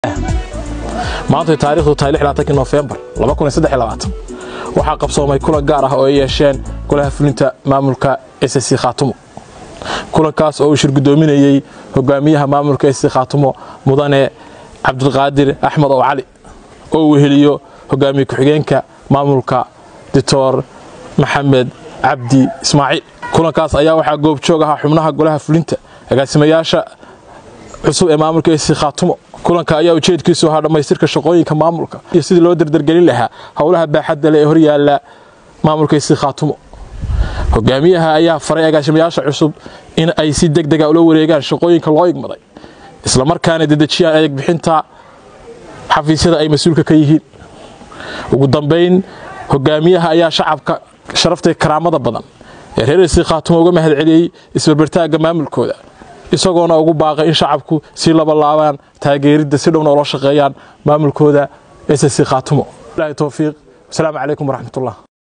maantay taarikhdu tahay lixlaatankii noofembar waxaa qabsoomay kulan gaar ah oo ay yeesheen golaha fulinta maamulka ssc khaatumo kulankaas oo uu shir gudoominayey hogaamiyaha maamulka ssc khaatumo mudane cabdulqaadir axmed ow cali oo uu weheliyo hogaamiye ku-xigeenka maamulka doctor maxamed cabdi ismaaciil kulankaas ayaa waxaa goobjoog ahaa xubnaha golaha fulinta agaasimayaasha cusub ee maamulka ssc khaatumo kulanka ayaa ujeedkiisu ahaa dhammaystirka shaqooyinka maamulka iyo sidii loo dardargelin lahaa howlaha baaxadda leh ee horyaala maamulka ssc khaatumo hogaamiyaha ayaa faray agaasimayaasha cusub in ay si deg dega ula wareegaan shaqooyinka loo igmaday islamarkaana dedejiyaan adeeg bixinta xafiisyada ay mas-uulka ka yihiin ugu dambayn hogaamiyaha ayaa shacabka sharaftay karaamada badan ee reer ssc khaatumo uga mahad celiyey isbarbartaagga maamulkooda isagoona ugu baaqay in shacabku si labalaabaan taageeridda si dhowna ula shaqeeyaan maamulkooda ssc khaatumo towfiiq wasalaamu calaykum waraxmatullah